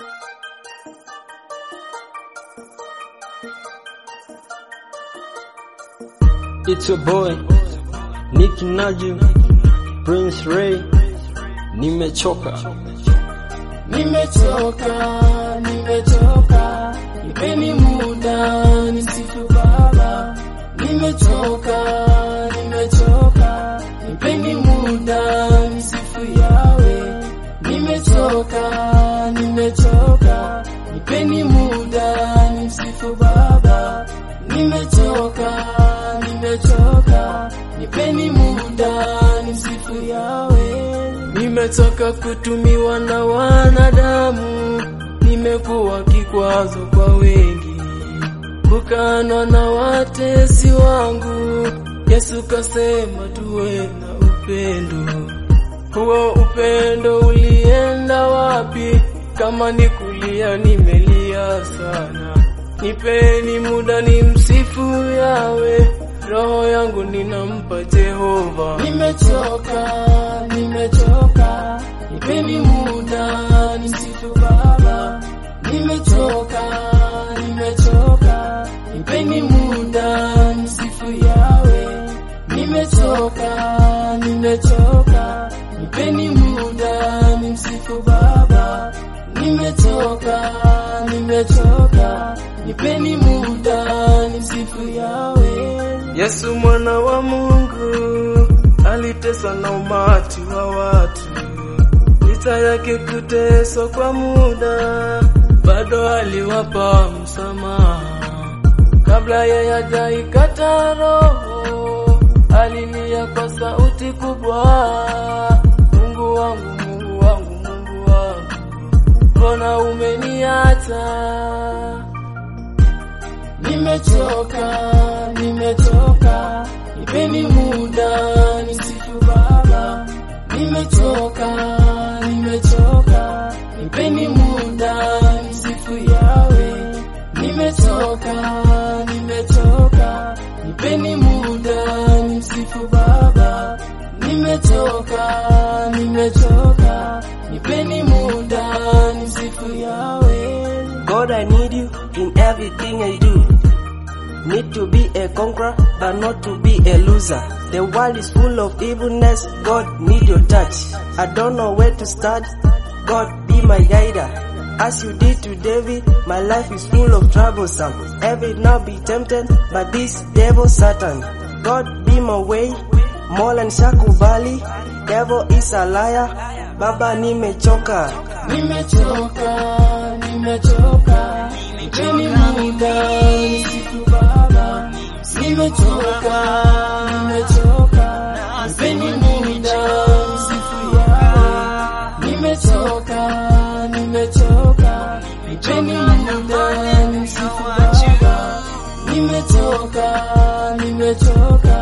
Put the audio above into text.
It's your boy Nick Najim Prince Ray, nimechoka Nimechoka, nimechoka, nipeni muda nisifu Baba. Nimechoka, nimechoka, nipeni muda nisifu Yawe. Nimechoka, nimechoka, nipeni muda nimsifu Baba. Nimechoka, nimechoka, nipeni muda nimsifu Yawe. Nimechoka kutumiwa na wanadamu, nimekuwa kikwazo kwa wengi, kukanwa na watesi wangu. Yesu kasema tuwe na upendo. Huo upendo ulienda wapi? Kama ni kulia, nimelia sana. Nipeni muda ni msifu Yawe, roho yangu ninampa Jehova. Nimechoka, nimechoka, nipeni muda nimsifu Baba. Nimechoka, nimechoka, nipeni muda nimsifu Yawe. Nimechoka, nimechoka, nipeni muda nimsifu Baba. Nimechoka, nimechoka, nipeni muda nimsifu Yawe. Yesu mwana wa Mungu aliteswa na umati wa watu, licha yake kuteswa kwa muda, bado aliwapa msamaha. Kabla yeye hajaikata roho, alilia kwa sauti kubwa, Mungu wangu, Mungu wangu, Mungu wangu, mbona umeniacha? Nimechoka, nimechoka, nipeni muda nimsifu Baba. Nimechoka, nimechoka, nipeni muda nimsifu Yawe. Nimechoka, nimechoka, nipeni muda nimsifu Baba. Nimechoka, nimechoka, nipeni muda nimsifu Yawe. God, I need you in everything I do. Need to be a conqueror, but not to be a loser. The world is full of evilness. God, need your touch. I don't know where to start. God, be my guider. As you did to David, my life is full of troublesome. Every now be tempted, but this devil Satan. God, be my way. More than shakubali. Devil is a liar. Baba, nimechoka. Nimechoka, nimechoka, nipeni muda nisifu Baba. Nimechoka, nimechoka, nipeni muda nisifu Yawe. Nimechoka, nimechoka, nipeni muda nimsifu Baba. Nimechoka, nimechoka,